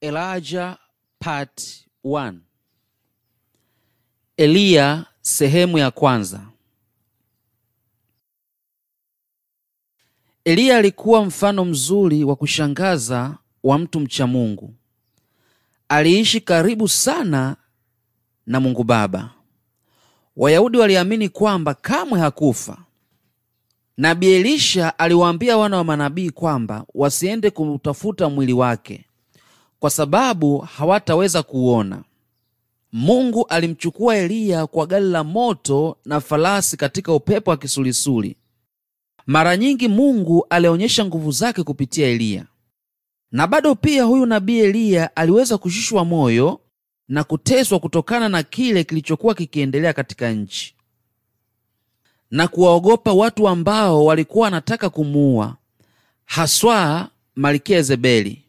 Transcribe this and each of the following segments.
Elijah Part 1 Eliya sehemu ya kwanza. Eliya alikuwa mfano mzuri wa kushangaza wa mtu mcha Mungu. Aliishi karibu sana na Mungu Baba. Wayahudi waliamini kwamba kamwe hakufa. Nabii Elisha aliwaambia wana wa manabii kwamba wasiende kutafuta mwili wake kwa sababu hawataweza kuuona. Mungu alimchukua Eliya kwa gari la moto na farasi katika upepo wa kisulisuli. Mara nyingi Mungu alionyesha nguvu zake kupitia Eliya, na bado pia huyu nabii Eliya aliweza kushushwa moyo na kuteswa kutokana na kile kilichokuwa kikiendelea katika nchi na kuwaogopa watu ambao walikuwa wanataka kumuua, haswa Malkia Yezebeli.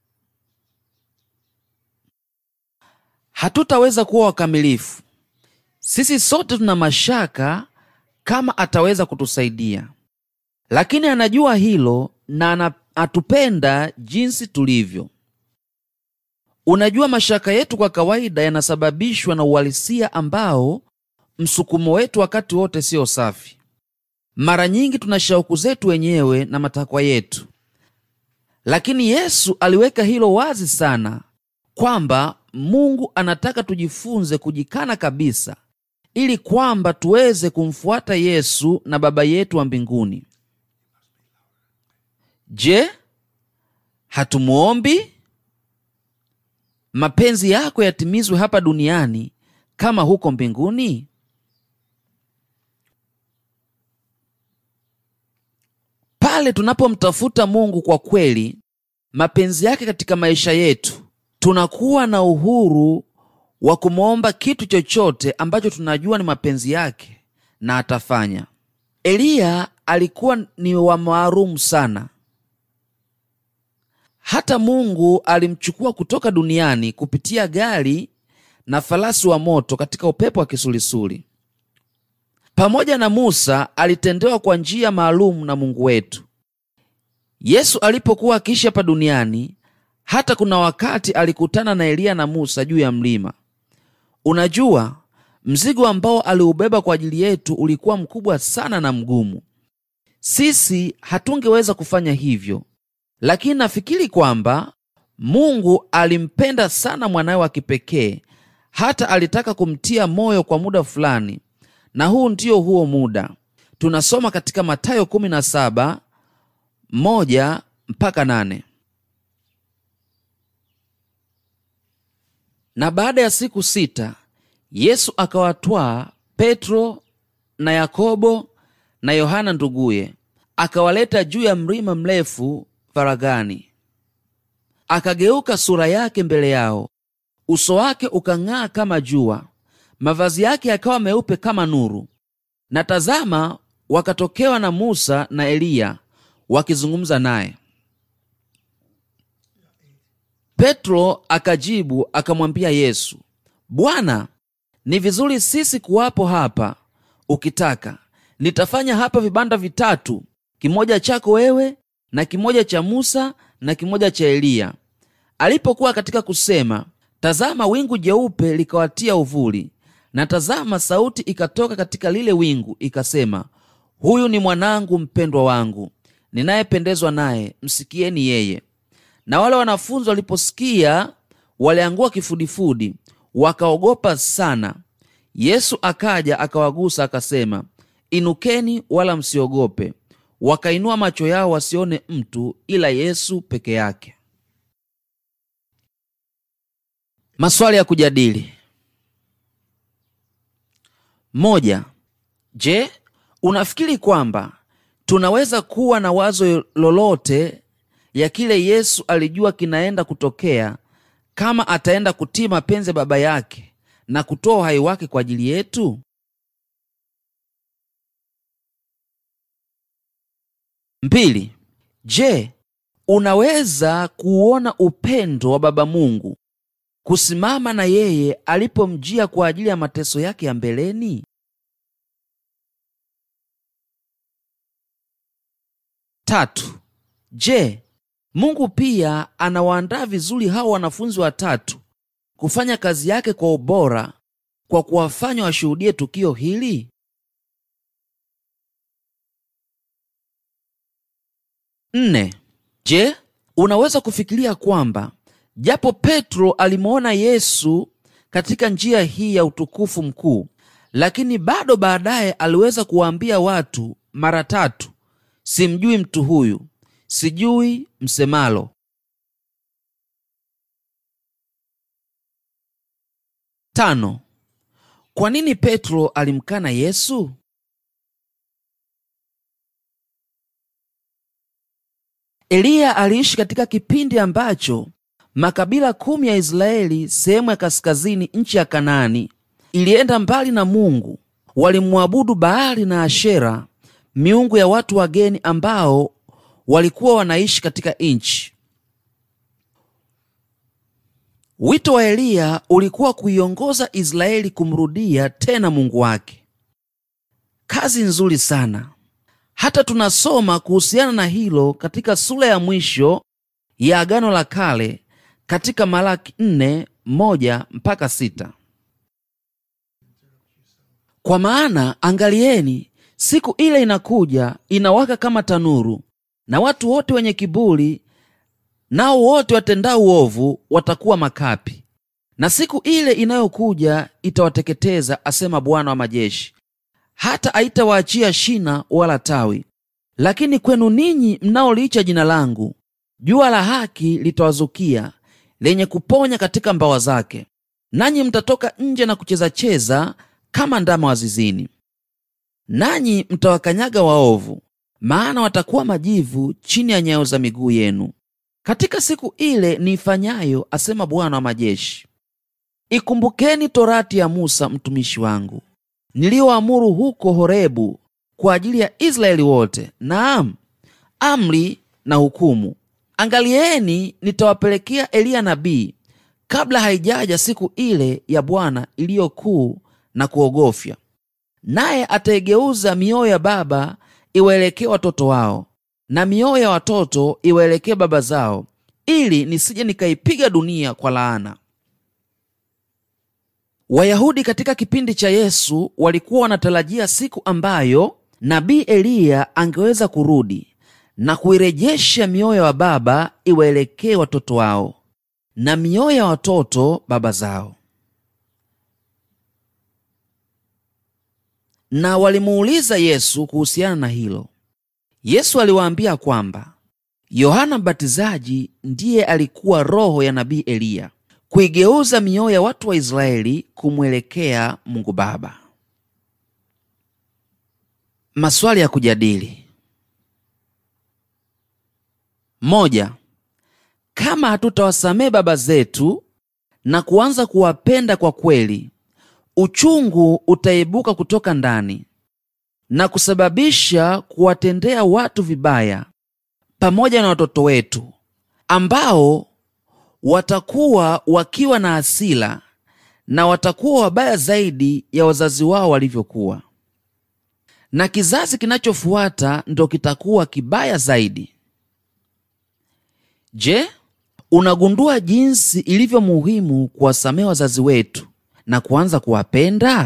Hatutaweza kuwa wakamilifu. Sisi sote tuna mashaka kama ataweza kutusaidia, lakini anajua hilo na anatupenda jinsi tulivyo. Unajua, mashaka yetu kwa kawaida yanasababishwa na uhalisia ambao msukumo wetu wakati wote siyo safi. Mara nyingi tuna shauku zetu wenyewe na matakwa yetu, lakini Yesu aliweka hilo wazi sana kwamba Mungu anataka tujifunze kujikana kabisa ili kwamba tuweze kumfuata Yesu na Baba yetu wa mbinguni. Je, hatumuombi mapenzi yako yatimizwe hapa duniani kama huko mbinguni? Pale tunapomtafuta Mungu kwa kweli, mapenzi yake katika maisha yetu, tunakuwa na uhuru wa kumwomba kitu chochote ambacho tunajua ni mapenzi yake na atafanya. Eliya alikuwa ni wa maalumu sana, hata Mungu alimchukua kutoka duniani kupitia gari na farasi wa moto katika upepo wa kisulisuli. Pamoja na Musa alitendewa kwa njia maalum na Mungu wetu. Yesu alipokuwa akiishi hapa duniani, hata kuna wakati alikutana na Eliya na Musa juu ya mlima. Unajua, mzigo ambao aliubeba kwa ajili yetu ulikuwa mkubwa sana na mgumu. Sisi hatungeweza kufanya hivyo, lakini nafikiri kwamba Mungu alimpenda sana mwanawe wa kipekee hata alitaka kumtia moyo kwa muda fulani, na huu ndio huo muda. Tunasoma katika Mathayo 17 moja mpaka nane. Na baada ya siku sita Yesu akawatwaa Petro na Yakobo na Yohana nduguye, akawaleta juu ya mlima mrefu faragani. Akageuka sura yake mbele yao, uso wake ukang'aa kama jua, mavazi yake yakawa meupe kama nuru. Na tazama, wakatokewa na Musa na Eliya wakizungumza naye. Petro akajibu akamwambia Yesu, Bwana, ni vizuri sisi kuwapo hapa. Ukitaka nitafanya hapa vibanda vitatu, kimoja chako wewe na kimoja cha Musa na kimoja cha Eliya. Alipokuwa katika kusema, tazama, wingu jeupe likawatia uvuli, na tazama, sauti ikatoka katika lile wingu ikasema, huyu ni mwanangu mpendwa wangu ninayependezwa naye, msikieni yeye. Na wale wanafunzi waliposikia waliangua kifudifudi, wakaogopa sana. Yesu akaja akawagusa, akasema, inukeni, wala msiogope. Wakainua macho yao wasione mtu ila Yesu peke yake. Maswali ya kujadili: moja. Je, unafikiri kwamba tunaweza kuwa na wazo lolote ya kile Yesu alijua kinaenda kutokea kama ataenda kutii mapenzi ya Baba yake na kutoa uhai wake kwa ajili yetu? Mbili. Je, unaweza kuona upendo wa Baba Mungu kusimama na yeye alipomjia kwa ajili ya mateso yake ya mbeleni? Tatu. Je, Mungu pia anawaandaa vizuri hao wanafunzi watatu kufanya kazi yake kwa ubora kwa kuwafanya washuhudie tukio hili? Nne. Je, unaweza kufikiria kwamba japo Petro alimwona Yesu katika njia hii ya utukufu mkuu, lakini bado baadaye aliweza kuwaambia watu mara tatu, simjui mtu huyu, sijui msemalo. Tano. Kwa nini Petro alimkana Yesu? Eliya aliishi katika kipindi ambacho makabila kumi ya Israeli sehemu ya kaskazini, nchi ya Kanaani, ilienda mbali na Mungu. Walimwabudu Baali na Ashera, miungu ya watu wageni ambao walikuwa wanaishi katika nchi. Wito wa Eliya ulikuwa kuiongoza Israeli kumrudia tena Mungu wake. Kazi nzuri sana. Hata tunasoma kuhusiana na hilo katika sura ya mwisho ya Agano la Kale katika Malaki nne moja mpaka sita. Kwa maana angalieni, siku ile inakuja inawaka kama tanuru, na watu wote wenye kiburi nao wote watendao uovu watakuwa makapi, na siku ile inayokuja itawateketeza, asema Bwana wa majeshi, hata haitawaachia shina wala tawi. Lakini kwenu ninyi mnaoliicha jina langu, jua la haki litawazukia, lenye kuponya katika mbawa zake, nanyi mtatoka nje na kuchezacheza kama ndama wa zizini. Nanyi mtawakanyaga waovu, maana watakuwa majivu chini ya nyayo za miguu yenu katika siku ile niifanyayo, asema Bwana wa majeshi. Ikumbukeni torati ya Musa mtumishi wangu niliyoamuru huko Horebu kwa ajili ya Israeli wote, naam, amri na hukumu. Angalieni, nitawapelekea Eliya nabii kabla haijaja siku ile ya Bwana iliyo kuu na kuogofya, naye ataigeuza mioyo ya baba iwaelekee watoto wao na mioyo ya watoto iwaelekee baba zao, ili nisije nikaipiga dunia kwa laana. Wayahudi katika kipindi cha Yesu walikuwa wanatarajia siku ambayo nabii Eliya angeweza kurudi na kuirejesha mioyo ya baba iwaelekee watoto wao na mioyo ya watoto baba zao. Na walimuuliza Yesu kuhusiana na hilo. Yesu aliwaambia kwamba Yohana Mbatizaji ndiye alikuwa roho ya nabii Eliya kuigeuza mioyo ya watu wa Israeli kumwelekea Mungu Baba. Maswali ya kujadili: moja. Kama hatutawasamehe baba zetu na kuanza kuwapenda kwa kweli, uchungu utaibuka kutoka ndani na kusababisha kuwatendea watu vibaya pamoja na watoto wetu ambao watakuwa wakiwa na hasira na watakuwa wabaya zaidi ya wazazi wao walivyokuwa, na kizazi kinachofuata ndo kitakuwa kibaya zaidi. Je, unagundua jinsi ilivyo muhimu kuwasamehe wazazi wetu na kuanza kuwapenda?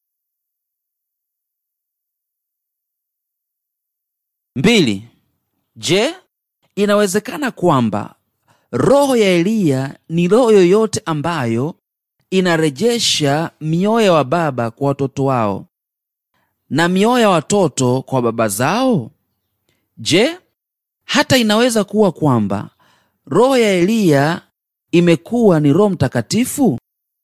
Mbili. Je, inawezekana kwamba roho ya Eliya ni roho yoyote ambayo inarejesha mioyo ya baba kwa watoto wao na mioyo ya watoto kwa baba zao? Je, hata inaweza kuwa kwamba roho ya Eliya imekuwa ni Roho Mtakatifu?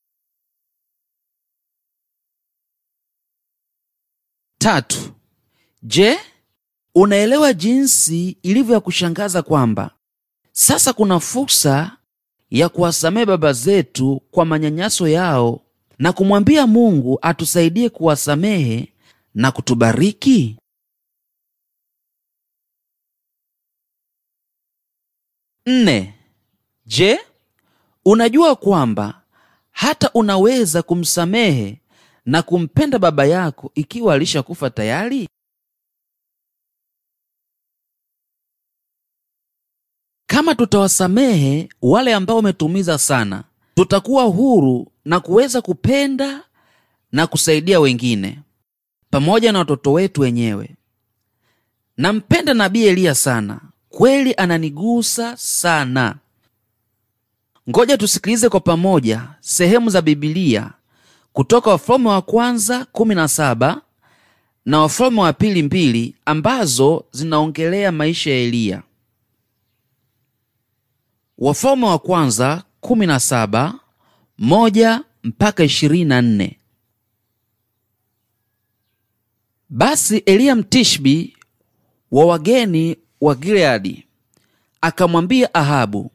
Tatu. Je, unaelewa jinsi ilivyo ya kushangaza kwamba sasa kuna fursa ya kuwasamehe baba zetu kwa manyanyaso yao na kumwambia Mungu atusaidie kuwasamehe na kutubariki? Nne. Je, unajua kwamba hata unaweza kumsamehe na kumpenda baba yako ikiwa alishakufa tayari? kama tutawasamehe wale ambao wametuumiza sana, tutakuwa huru na kuweza kupenda na kusaidia wengine pamoja na watoto wetu wenyewe. Nampenda nabii Eliya sana, kweli ananigusa sana. Ngoja tusikilize kwa pamoja sehemu za Bibilia kutoka Wafalme wa kwanza 17 na Wafalme wa pili mbili ambazo zinaongelea maisha ya Eliya. Wafalme wa kwanza 17 moja mpaka 24. Basi Eliya Mtishbi wa wageni wa Gileadi akamwambia Ahabu,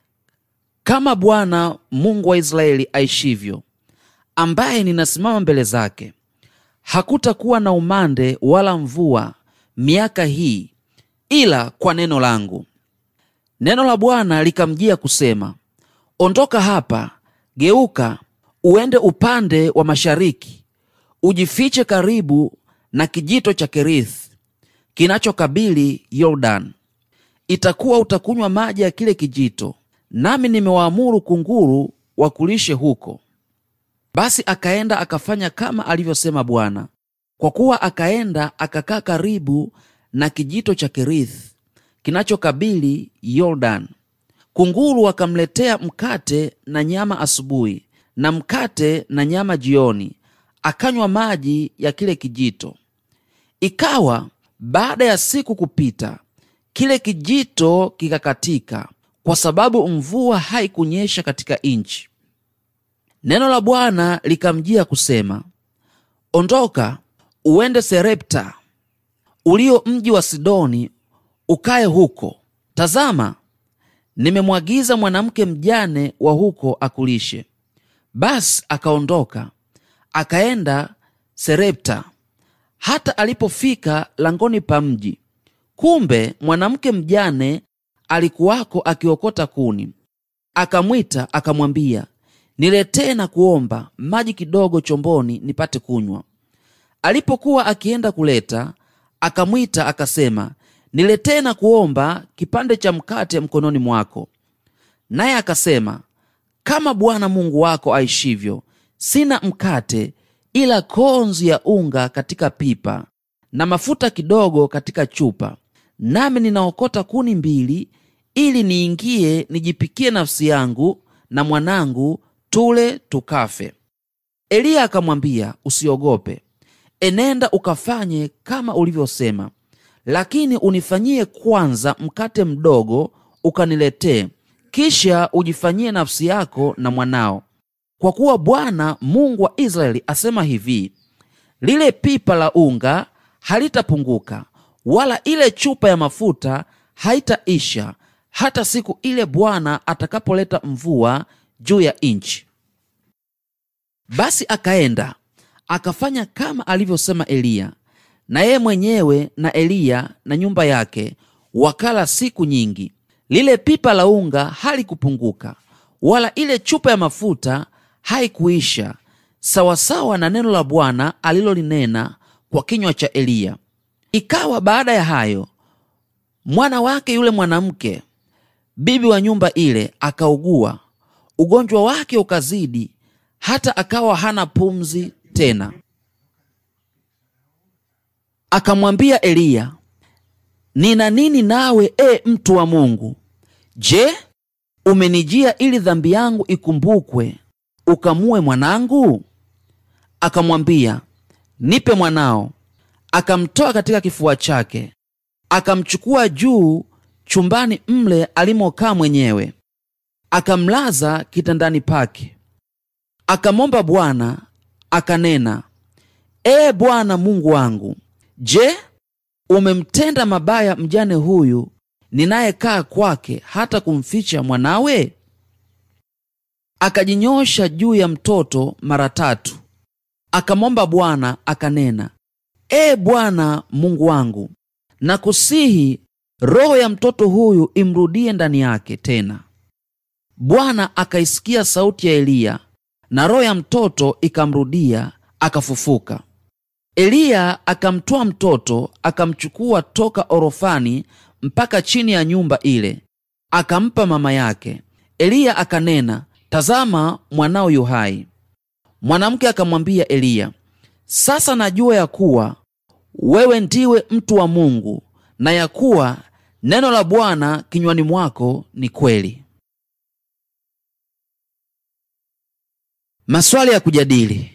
kama Bwana Mungu wa Israeli aishivyo, ambaye ninasimama mbele zake, hakutakuwa na umande wala mvua miaka hii, ila kwa neno langu. Neno la Bwana likamjia kusema, ondoka hapa, geuka uende upande wa mashariki, ujifiche karibu na kijito cha Kerithi kinachokabili Yordani. Itakuwa utakunywa maji ya kile kijito, nami nimewaamuru kunguru wakulishe huko. Basi akaenda akafanya kama alivyosema Bwana, kwa kuwa akaenda akakaa karibu na kijito cha Kerithi kinachokabili Yordani. Kunguru akamletea mkate na nyama asubuhi na mkate na nyama jioni, akanywa maji ya kile kijito. Ikawa baada ya siku kupita, kile kijito kikakatika, kwa sababu mvua haikunyesha katika nchi. Neno la Bwana likamjia kusema, ondoka uende Serepta ulio mji wa Sidoni, ukae huko. Tazama, nimemwagiza mwanamke mjane wa huko akulishe. Basi akaondoka akaenda Serepta. Hata alipofika langoni pa mji, kumbe mwanamke mjane alikuwako akiokota kuni. Akamwita akamwambia, niletee na kuomba maji kidogo chomboni nipate kunywa. Alipokuwa akienda kuleta, akamwita akasema, niletee na kuomba kipande cha mkate mkononi mwako. Naye akasema, kama Bwana Mungu wako aishivyo, sina mkate ila konzi ya unga katika pipa na mafuta kidogo katika chupa, nami ninaokota kuni mbili, ili niingie nijipikie nafsi yangu na mwanangu, tule tukafe. Eliya akamwambia, usiogope, enenda ukafanye kama ulivyosema, lakini unifanyie kwanza mkate mdogo ukaniletee, kisha ujifanyie nafsi yako na mwanao kwa kuwa Bwana Mungu wa Israeli asema hivi, lile pipa la unga halitapunguka, wala ile chupa ya mafuta haitaisha, hata siku ile Bwana atakapoleta mvua juu ya nchi. Basi akaenda akafanya kama alivyosema Eliya, na yeye mwenyewe na Eliya na nyumba yake wakala siku nyingi. Lile pipa la unga halikupunguka, wala ile chupa ya mafuta haikuisha sawasawa na neno la Bwana alilolinena kwa kinywa cha Eliya. Ikawa baada ya hayo, mwana wake yule mwanamke bibi wa nyumba ile akaugua, ugonjwa wake ukazidi, hata akawa hana pumzi tena. Akamwambia Eliya, nina nini nawe, e mtu wa Mungu? Je, umenijia ili dhambi yangu ikumbukwe ukamue mwanangu? Akamwambia, nipe mwanao. Akamtoa katika kifua chake, akamchukua juu chumbani mle alimokaa mwenyewe, akamlaza kitandani pake. Akamwomba Bwana akanena, Ee Bwana Mungu wangu, je, umemtenda mabaya mjane huyu ninayekaa kwake, hata kumficha mwanawe? Akajinyosha juu ya mtoto mara tatu, akamwomba Bwana akanena, Ee Bwana Mungu wangu, nakusihi roho ya mtoto huyu imrudie ndani yake tena. Bwana akaisikia sauti ya Eliya, na roho ya mtoto ikamrudia, akafufuka. Eliya akamtwaa mtoto, akamchukua toka orofani mpaka chini ya nyumba ile, akampa mama yake. Eliya akanena, tazama, mwanao yu hai. Mwanamke akamwambia Eliya, sasa najua ya kuwa wewe ndiwe mtu wa Mungu na ya kuwa neno la Bwana kinywani mwako ni kweli. Maswali ya kujadili.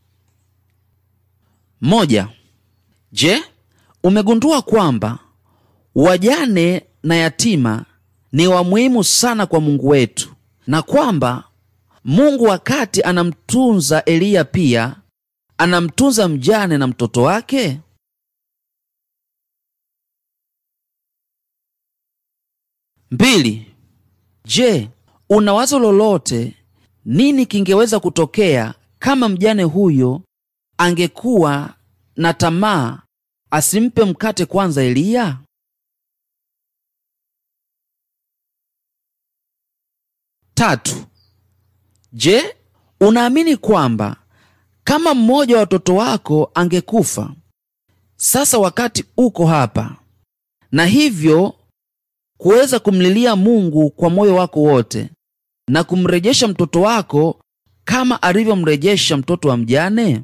Moja. Je, umegundua kwamba wajane na yatima ni wa muhimu sana kwa Mungu wetu na kwamba Mungu wakati anamtunza Eliya pia anamtunza mjane na mtoto wake? Mbili. Je, una wazo lolote nini kingeweza kutokea kama mjane huyo angekuwa na tamaa asimpe mkate kwanza Eliya? Tatu. Je, unaamini kwamba kama mmoja wa watoto wako angekufa sasa wakati uko hapa, na hivyo kuweza kumlilia Mungu kwa moyo wako wote na kumrejesha mtoto wako kama alivyomrejesha mtoto wa mjane?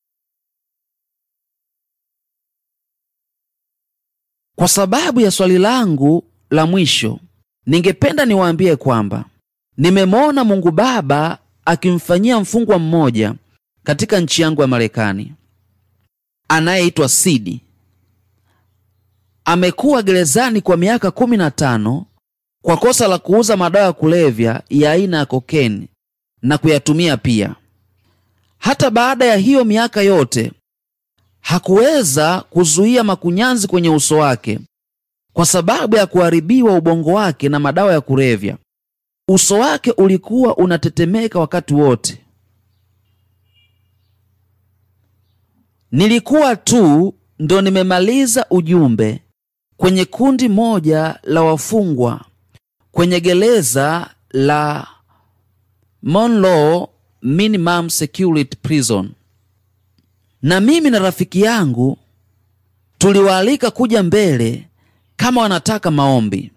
Kwa sababu ya swali langu la mwisho, ningependa niwaambie kwamba nimemwona Mungu Baba akimfanyia mfungwa mmoja katika nchi yangu ya Marekani anayeitwa Sidi. Amekuwa gerezani kwa miaka kumi na tano kwa kosa la kuuza madawa ya kulevya ya aina ya kokeni na kuyatumia pia. Hata baada ya hiyo miaka yote hakuweza kuzuia makunyanzi kwenye uso wake kwa sababu ya kuharibiwa ubongo wake na madawa ya kulevya. Uso wake ulikuwa unatetemeka wakati wote. Nilikuwa tu ndo nimemaliza ujumbe kwenye kundi moja la wafungwa kwenye gereza la Monroe Minimum Security Prison, na mimi na rafiki yangu tuliwaalika kuja mbele kama wanataka maombi.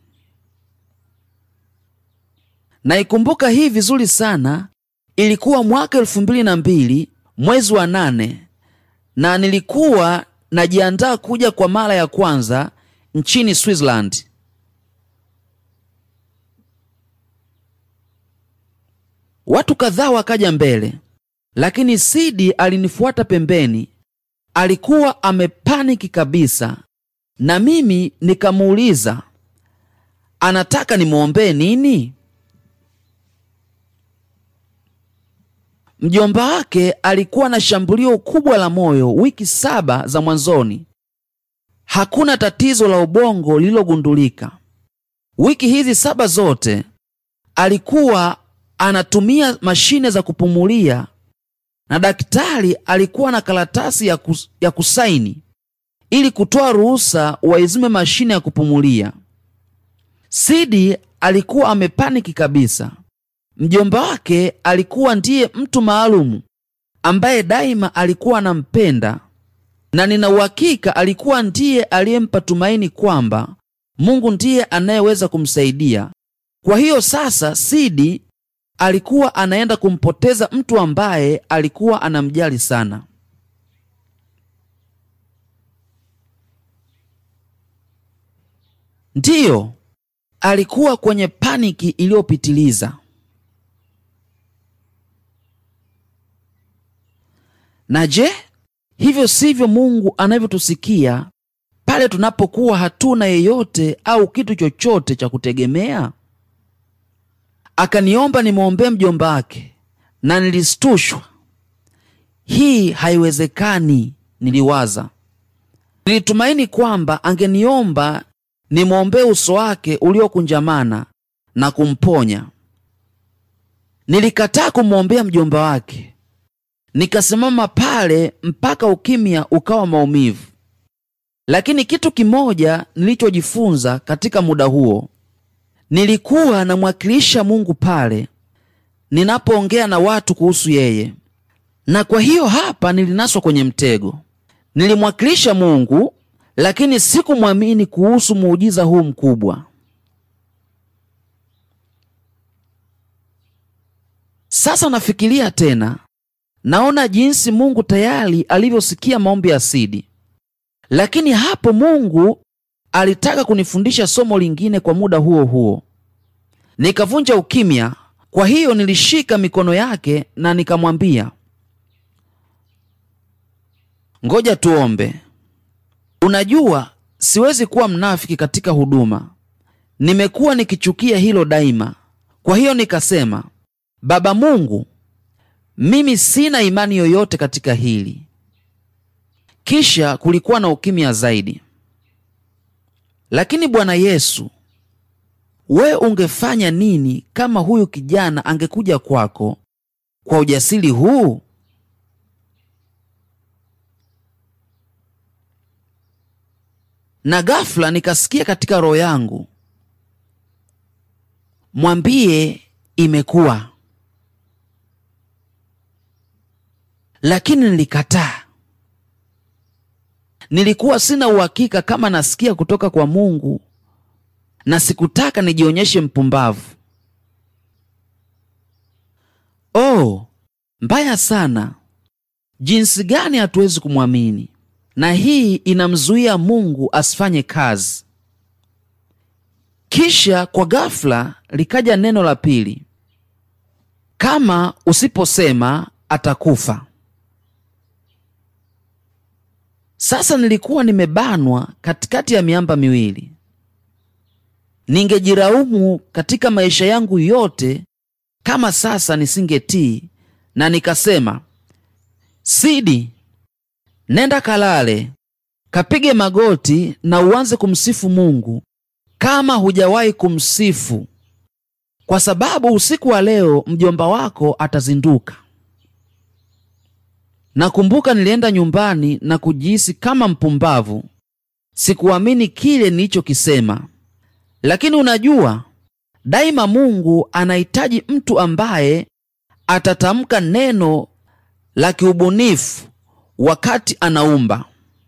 Naikumbuka hii vizuri sana. Ilikuwa mwaka elfu mbili na mbili mwezi wa nane, na nilikuwa najiandaa kuja kwa mara ya kwanza nchini Switzerland. Watu kadhaa wakaja mbele, lakini Sidi alinifuata pembeni. Alikuwa amepaniki kabisa, na mimi nikamuuliza anataka nimwombee nini? Mjomba wake alikuwa na shambulio kubwa la moyo wiki saba za mwanzoni. Hakuna tatizo la ubongo lililogundulika. Wiki hizi saba zote alikuwa anatumia mashine za kupumulia na daktari alikuwa na karatasi ya, kus, ya kusaini ili kutoa ruhusa waizime mashine ya kupumulia. Sidi alikuwa amepaniki kabisa. Mjomba wake alikuwa ndiye mtu maalumu ambaye daima alikuwa anampenda, na nina uhakika alikuwa ndiye aliyempa tumaini kwamba Mungu ndiye anayeweza kumsaidia. Kwa hiyo sasa Sidi alikuwa anaenda kumpoteza mtu ambaye alikuwa anamjali sana. Ndiyo, alikuwa kwenye paniki iliyopitiliza. Na je, hivyo sivyo Mungu anavyotusikia pale tunapokuwa hatuna yeyote au kitu chochote cha kutegemea? Akaniomba nimwombee mjomba wake, na nilistushwa. Hii haiwezekani, niliwaza. Nilitumaini kwamba angeniomba nimwombee uso wake uliokunjamana na kumponya. Nilikataa kumwombea mjomba wake, nikasimama pale mpaka ukimya ukawa maumivu. Lakini kitu kimoja nilichojifunza katika muda huo, nilikuwa namwakilisha Mungu pale ninapoongea na watu kuhusu yeye, na kwa hiyo hapa nilinaswa kwenye mtego. Nilimwakilisha Mungu lakini sikumwamini kuhusu muujiza huu mkubwa. Sasa nafikiria tena, naona jinsi Mungu tayari alivyosikia maombi ya Sidi, lakini hapo Mungu alitaka kunifundisha somo lingine kwa muda huo huo. Nikavunja ukimya. Kwa hiyo nilishika mikono yake na nikamwambia, ngoja tuombe. Unajua, siwezi kuwa mnafiki katika huduma. Nimekuwa nikichukia hilo daima. Kwa hiyo nikasema, Baba Mungu, mimi sina imani yoyote katika hili. Kisha kulikuwa na ukimya zaidi. Lakini Bwana Yesu, we ungefanya nini kama huyu kijana angekuja kwako kwa ujasiri huu? Na ghafla nikasikia katika roho yangu, mwambie imekuwa. Lakini nilikataa. Nilikuwa sina uhakika kama nasikia kutoka kwa Mungu na sikutaka nijionyeshe mpumbavu. Oh, mbaya sana! Jinsi gani hatuwezi kumwamini, na hii inamzuia Mungu asifanye kazi. Kisha kwa ghafla likaja neno la pili, kama usiposema atakufa. Sasa nilikuwa nimebanwa katikati ya miamba miwili. Ningejiraumu katika maisha yangu yote kama sasa nisingetii na nikasema, Sidi, nenda kalale, kapige magoti na uanze kumsifu Mungu kama hujawahi kumsifu, kwa sababu usiku wa leo mjomba wako atazinduka. Nakumbuka nilienda nyumbani na kujihisi kama mpumbavu. Sikuamini kile nilichokisema. Lakini unajua, daima Mungu anahitaji mtu ambaye atatamka neno la kiubunifu wakati anaumba.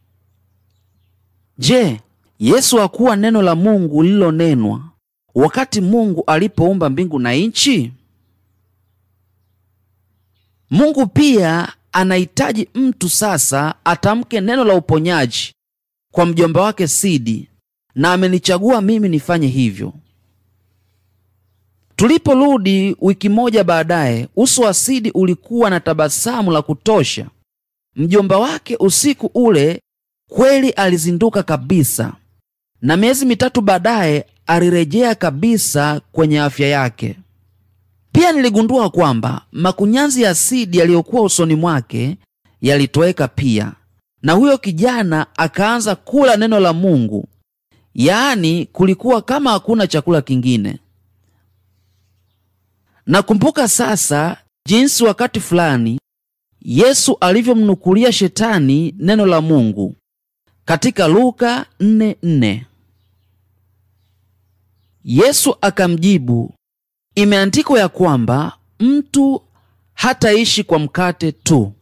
Je, Yesu hakuwa neno la Mungu lililonenwa wakati Mungu alipoumba mbingu na nchi? Mungu pia anahitaji mtu sasa atamke neno la uponyaji kwa mjomba wake Sidi, na amenichagua mimi nifanye hivyo. Tuliporudi wiki moja baadaye, uso wa Sidi ulikuwa na tabasamu la kutosha. Mjomba wake usiku ule kweli alizinduka kabisa, na miezi mitatu baadaye alirejea kabisa kwenye afya yake. Pia niligundua kwamba makunyanzi ya Sidi yaliyokuwa usoni mwake yalitoweka pia, na huyo kijana akaanza kula neno la Mungu, yaani kulikuwa kama hakuna chakula kingine. Nakumbuka sasa jinsi wakati fulani Yesu alivyomnukulia Shetani neno la Mungu katika Luka 4:4. Yesu akamjibu, imeandikwa ya kwamba mtu hataishi kwa mkate tu.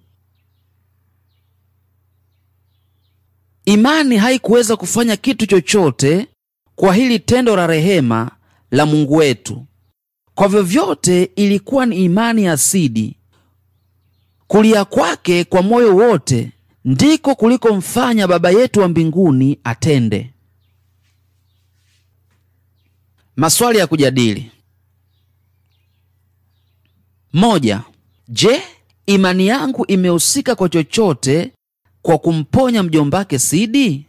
Imani haikuweza kufanya kitu chochote kwa hili tendo la rehema la Mungu wetu. Kwa vyovyote, ilikuwa ni imani ya Sidi. Kulia kwake kwa moyo wote ndiko kulikomfanya Baba yetu wa mbinguni atende. Maswali ya kujadili. Moja. Je, imani yangu imehusika kwa chochote kwa kumponya mjombake Sidi?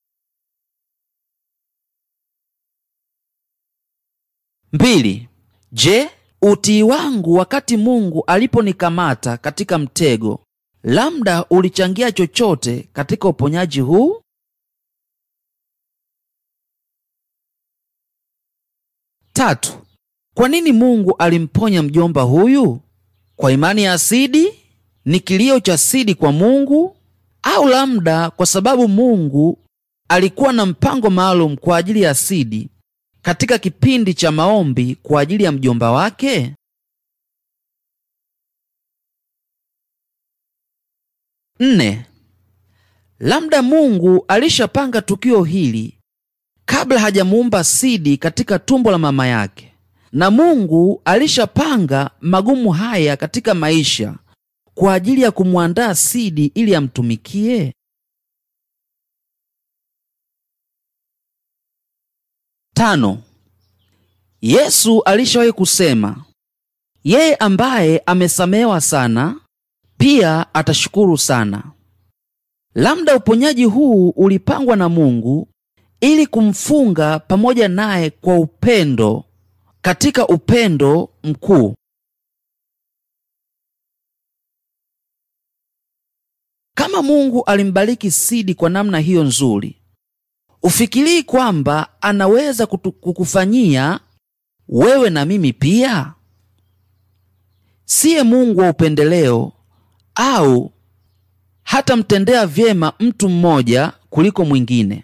Mbili. Je, utii wangu wakati Mungu aliponikamata katika mtego labda ulichangia chochote katika uponyaji huu? Tatu. Kwa nini Mungu alimponya mjomba huyu? Kwa imani ya Sidi? Ni kilio cha Sidi kwa Mungu? Au labda kwa sababu Mungu alikuwa na mpango maalum kwa ajili ya Sidi katika kipindi cha maombi kwa ajili ya mjomba wake? Nne. Labda Mungu alishapanga tukio hili kabla hajamuumba Sidi katika tumbo la mama yake, na Mungu alishapanga magumu haya katika maisha kwa ajili ya kumwandaa Sidi ili amtumikie? Tano. Yesu alishawahi kusema, yeye ambaye amesamehewa sana pia atashukuru sana. Labda uponyaji huu ulipangwa na Mungu ili kumfunga pamoja naye kwa upendo, katika upendo mkuu. Kama Mungu alimbariki Sidi kwa namna hiyo nzuri, ufikirii kwamba anaweza kutu, kukufanyia wewe na mimi pia? Siye Mungu wa upendeleo au hatamtendea vyema mtu mmoja kuliko mwingine.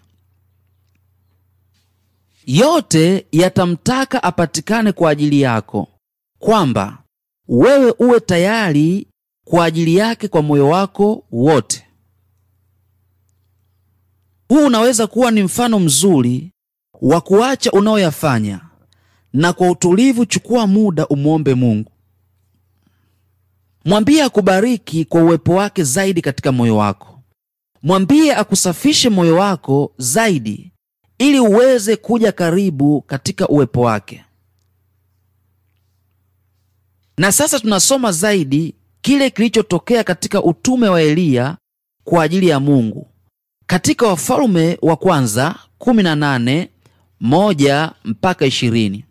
Yote yatamtaka apatikane kwa ajili yako, kwamba wewe uwe tayari kwa ajili yake kwa moyo wako wote. Huu unaweza kuwa ni mfano mzuri wa kuacha unaoyafanya na kwa utulivu chukua muda umwombe Mungu. Mwambie akubariki kwa uwepo wake zaidi katika moyo wako. Mwambie akusafishe moyo wako zaidi ili uweze kuja karibu katika uwepo wake. Na sasa tunasoma zaidi kile kilichotokea katika utume wa Eliya kwa ajili ya Mungu katika Wafalme wa Kwanza 18 moja mpaka ishirini.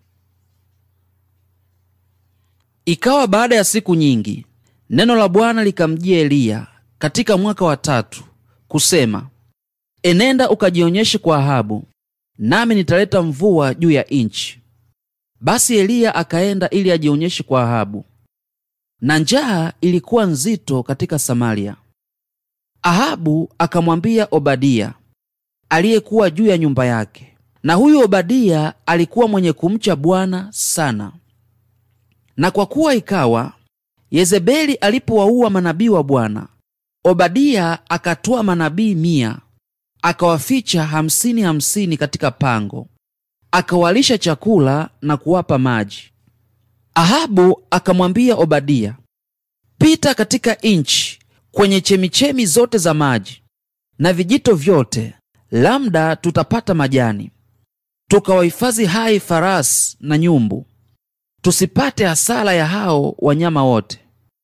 Ikawa baada ya siku nyingi, neno la Bwana likamjia Eliya katika mwaka wa tatu kusema, enenda ukajionyeshe kwa Ahabu, nami nitaleta mvua juu ya nchi. Basi Eliya akaenda ili ajionyeshe kwa Ahabu, na njaa ilikuwa nzito katika Samaria. Ahabu akamwambia Obadia aliyekuwa juu ya nyumba yake, na huyu Obadia alikuwa mwenye kumcha Bwana sana. Na kwa kuwa ikawa Yezebeli alipowaua manabii wa Bwana, Obadia akatoa manabii mia akawaficha hamsini hamsini katika pango, akawalisha chakula na kuwapa maji. Ahabu akamwambia Obadia, pita katika nchi kwenye chemichemi zote za maji na vijito vyote, labda tutapata majani, tukawahifadhi hai farasi na nyumbu, tusipate hasara ya hao wanyama wote.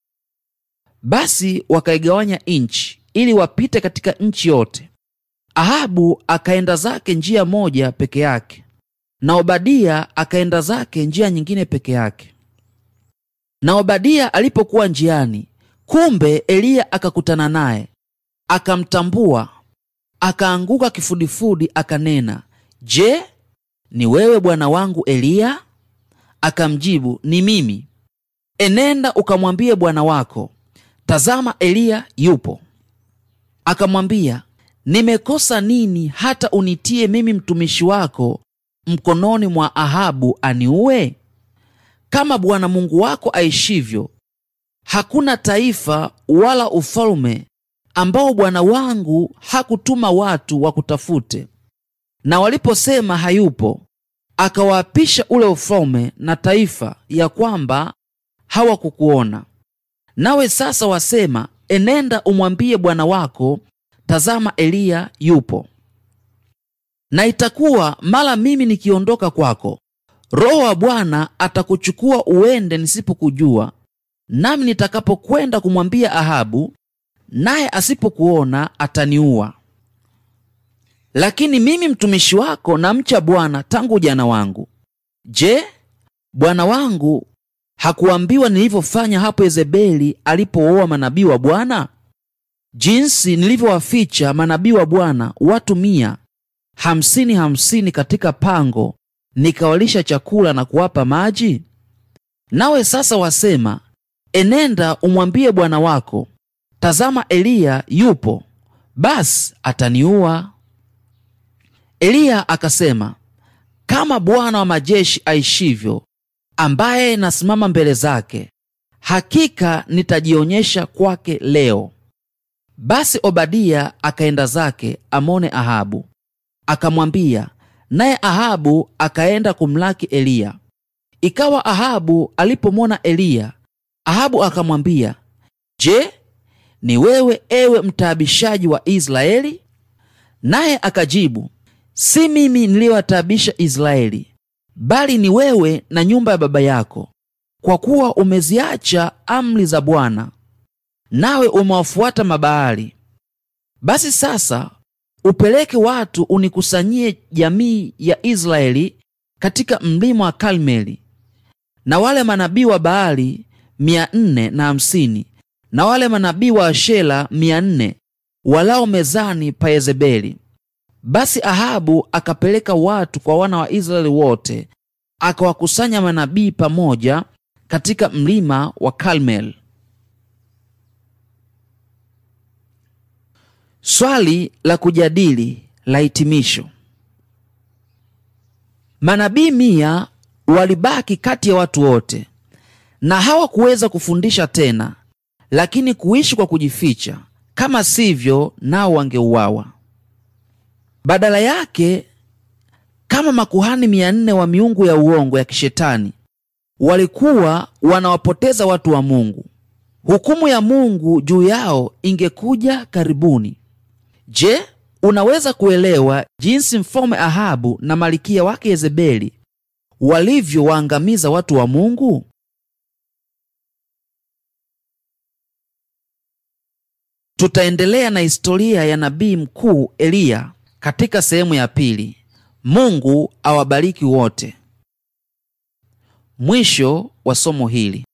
Basi wakaigawanya nchi ili wapite katika nchi yote. Ahabu akaenda zake njia moja peke yake, na Obadia akaenda zake njia nyingine peke yake. Na Obadia alipokuwa njiani, kumbe Eliya akakutana naye, akamtambua, akaanguka kifudifudi, akanena, Je, ni wewe bwana wangu Eliya? Akamjibu, ni mimi. Enenda ukamwambie bwana wako, tazama, Eliya yupo. Akamwambia, nimekosa nini hata unitie mimi mtumishi wako mkononi mwa Ahabu aniue? Kama Bwana Mungu wako aishivyo, hakuna taifa wala ufalme ambao bwana wangu hakutuma watu wakutafute, na waliposema hayupo, akawaapisha ule ufalme na taifa ya kwamba hawakukuona. Nawe sasa wasema, enenda umwambie bwana wako, tazama, Eliya yupo. Na itakuwa mara mimi nikiondoka kwako, Roho wa Bwana atakuchukua uende nisipokujua, nami nitakapokwenda kumwambia Ahabu, naye asipokuona ataniua. Lakini mimi mtumishi wako namcha Bwana tangu ujana wangu. Je, bwana wangu hakuambiwa nilivyofanya hapo Yezebeli alipooa manabii wa Bwana? Jinsi nilivyowaficha manabii wa Bwana watu mia hamsini hamsini katika pango, nikawalisha chakula na kuwapa maji? Nawe sasa wasema, enenda umwambie bwana wako, tazama, Eliya yupo, basi ataniua. Eliya akasema, kama Bwana wa majeshi aishivyo, ambaye nasimama mbele zake, hakika nitajionyesha kwake leo. Basi Obadia akaenda zake amone Ahabu, akamwambia, naye Ahabu akaenda kumlaki Eliya. Ikawa Ahabu alipomwona Eliya, Ahabu akamwambia, Je, ni wewe ewe mtaabishaji wa Israeli? Naye akajibu, si mimi niliyowataabisha Israeli, bali ni wewe na nyumba ya baba yako, kwa kuwa umeziacha amri za Bwana, nawe umewafuata Mabaali. Basi sasa upeleke watu unikusanyie jamii ya Israeli katika mlima wa Karmeli, na wale manabii wa Baali mia nne na hamsini na wale manabii wa Ashera mia nne walao mezani pa Yezebeli. Basi Ahabu akapeleka watu kwa wana wa Israeli wote, akawakusanya manabii pamoja katika mlima wa Karmel. Swali la kujadili la hitimisho. Manabii mia walibaki kati ya watu wote, na hawakuweza kufundisha tena, lakini kuishi kwa kujificha, kama sivyo nao wangeuawa. Badala yake, kama makuhani mia nne wa miungu ya uongo ya kishetani walikuwa wanawapoteza watu wa Mungu. Hukumu ya Mungu juu yao ingekuja karibuni. Je, unaweza kuelewa jinsi mfalme Ahabu na malikia wake Yezebeli walivyowaangamiza watu wa Mungu? Tutaendelea na historia ya nabii mkuu Eliya katika sehemu ya pili. Mungu awabariki wote. Mwisho wa somo hili.